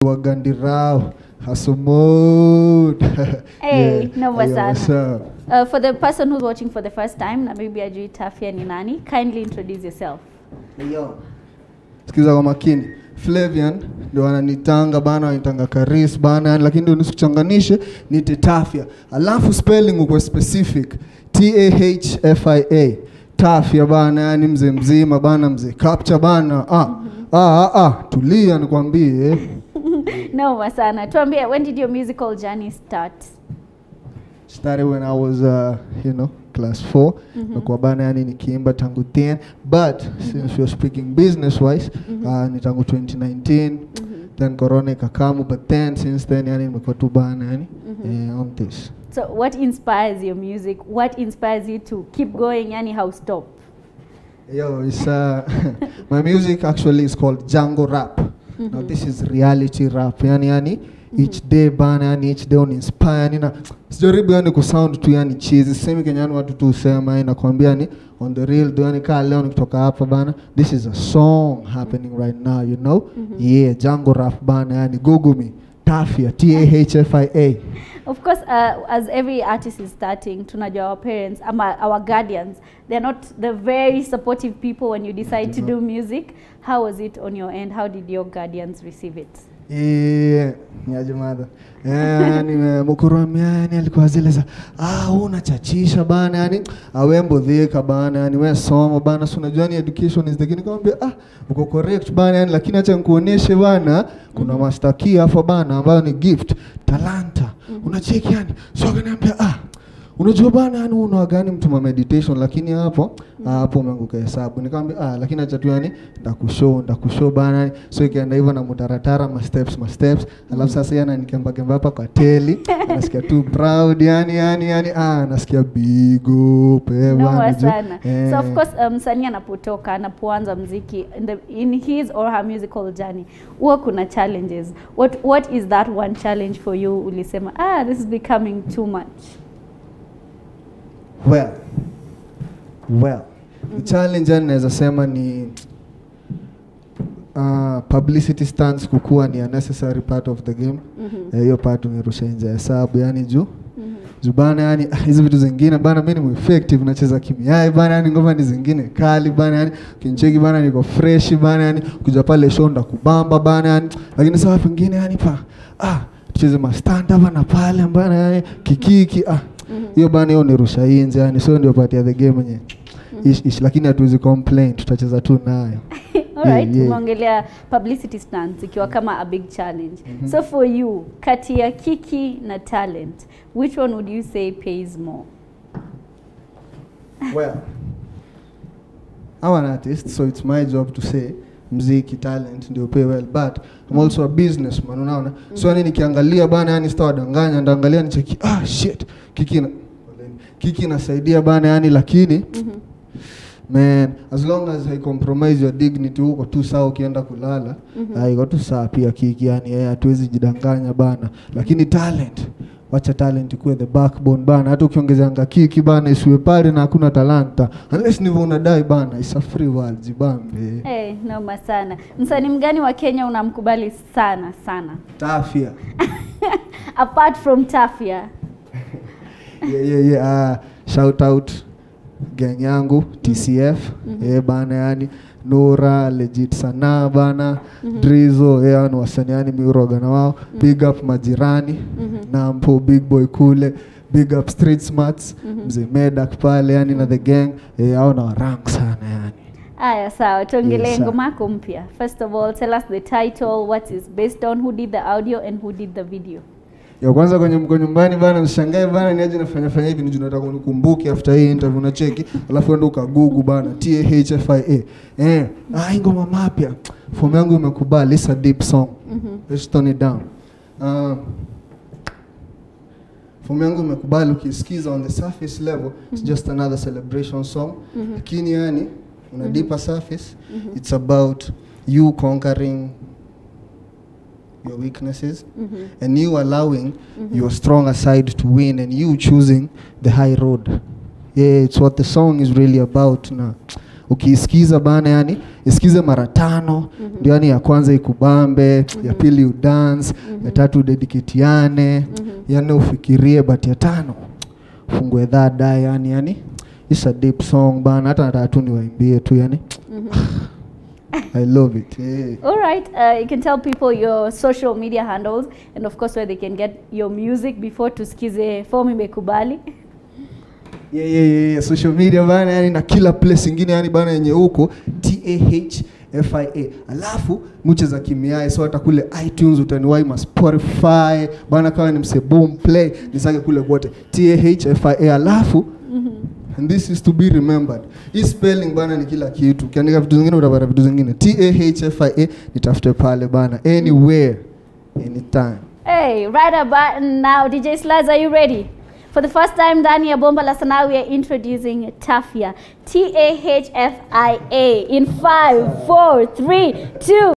wagandirao hasumod Hey, noma Ayo, what's sana. up? Uh, for the person who's watching for the first time na maybe ajui Tafia ni nani, kindly introduce yourself. sikiza kwa makini Flavian ndio wananitanga bana, wanitanga Karis bana, yani lakini ndio nisikuchanganishe nite Tafia, alafu spelling uko specific T A H F I A Tafia bana, yani mzee mzima bana, mzee capture bana. Ah, ah, ah, ah, tulia nikwambie. Noma sana. Tuambie, when did your musical journey start? started when I was uh, you know class 4 mm bana yani nikiimba tangu 10 but since we're speaking business wise uh, ni tangu 2019 then corona ikakamu but then since then yani nimekuwa tu bana yani eh, on this So what inspires your music? What inspires you to keep going? Yani how stop? Yo, it's uh, my music actually is called Django Rap. Now this is reality rap. Yani yani each day bana yani each day on inspire yani na sijaribu yani kusound tu yani cheesy. Semi Kenya yani watu tu usema yani nakwambia ni on the real do yani kaa leo nikitoka hapa bana this is a song happening right now you know. Yeah, Django Rap bana yani google me. Tafia T A H F I A. Of course, uh, as every artist is starting, tunajua our parents, ama our guardians, they're not the very supportive people when you decide to do music. How was it on your end? How did your guardians receive it? Yeah, niaje madha yani mkurumia yani alikuwa zile za ah unachachisha bana yani awembo dhika bana yani we soma bana si unajua ni education is the key nikamwambia ah uko correct bana yani lakini acha nikuoneshe bana kuna master key hapo bana ambayo ni gift talanta unacheki yani so akaniambia ah unajua bana yani una gani mtu wa meditation lakini hapo ah, hapo umeanguka hesabu nikamwambia ah lakini acha tu yani ndakushow ndakushow bana yani. so ikaenda hivyo na mutaratara ma steps ma steps alafu sasa yana nikemba kemba hapa kwa teli nasikia tu proud yani yani yani ah nasikia big up eh Noma bana juu. sana. Eh. So of course um, msanii anapotoka anapoanza mziki in, the, in his or her musical journey huwa kuna challenges. What what is that one challenge for you ulisema ah this is becoming too much? well well the challenge yani naweza sema ni uh, publicity stunts kukuwa ni a necessary part of the game Mhm. Eh, hiyo part umerusha nje ya hesabu yani juu Mhm. juu bana yani ah, hizi vitu zingine bana mi ni effective nacheza kimiai bana yani ngoma ni zingine kali bana yani kincheki bana niko fresh bana yani kuja pale show ndakubamba bana yani lakini saa pengine yani pa ah tucheze mastanda bana pale bana yani kikiki ah hiyo bana hiyo nirusha inje yani sio ndio part ya the game yenye ish, ish, lakini hatuwezi complain tutacheza tu nayo Alright, yeah. tumeongelea publicity stunts ikiwa kama a big challenge. So for you, kati ya kiki na talent, which one would you say pays more? well I'm an artist so it's my job to say mziki talent ndio pay well but I'm also a businessman unaona so yani nikiangalia bana yani sitawadanganya ndaangalia nicheki ah shit kiki na kiki inasaidia bana yani lakini man as long as I compromise your dignity huko tu sawa ukienda kulala ah, iko tu sawa pia kiki yani eh, hatuwezi jidanganya bana lakini talent wacha talent ikuwe the backbone bana hata ukiongezeanga kiki bana isiwe pale na hakuna talanta unless ndivyo unadai bana it's a free world jibambe Hey, noma sana. Msanii mgani wa Kenya unamkubali sana sana? tafia Apart from Tafia. yeah, yeah, yeah. Uh, shout out gang yangu TCF eh bana yani Nura legit sana bana Drizo eh ni wasanii yani miuroga na wao big up majirani Nampo big boy kule big up street smarts mzee Medak pale yani na the gang eh hao na rank sana yani Aya, sawa. Tuongelee Yes, sir. ngoma yako mpya. First of all, tell us the title, what is based on, who did the audio and who did the video. ya kwanza kwenye mko nyumbani bana, mshangae bana, niaje nafanya fanya hivi, ndio nataka unikumbuke after hii interview na cheki, alafu enda ukagugu bana, T A H F I A eh, ah, hii ngoma mapya, fomu yangu imekubali, it's a deep song, let's tone it down. Uh, fomu yangu imekubali, ukisikiza on the surface level it's just another celebration song, lakini yani on a deeper surface it's about you conquering your weaknesses and you allowing your stronger side to win and you choosing the high road yeah it's what the song is really about na ukiisikiza bana yani isikize mara tano ndio yani ya kwanza ikubambe ya pili udance ya tatu udediketiane yani ufikirie but ya tano fungue dhada yani yani it's a deep song bana hata nataka tu niwaimbie tu yani I love it yeah. All right, uh, you can tell people your social media handles and of course where they can get your music before tusikize form imekubali. yeah, yeah, yeah, yeah. social media bana yani na kila place ingine yani bana yenye huko tahfia alafu muche za kimiae so hata kule itunes utaniwai ma spotify bana kawa ni mse boom play nisake kule kote tahfia alafu and this is to be remembered hii spelling bana ni kila kitu ukiandika vitu zingine utapata vitu zingine tahfia nitafute pale bana anywhere anytime Hey, right about now, DJ Slides, are you ready? For the first time ndani ya Bomba la Sanaa, we are introducing Tafia. T-A-H-F-I-A in five, four, three, two.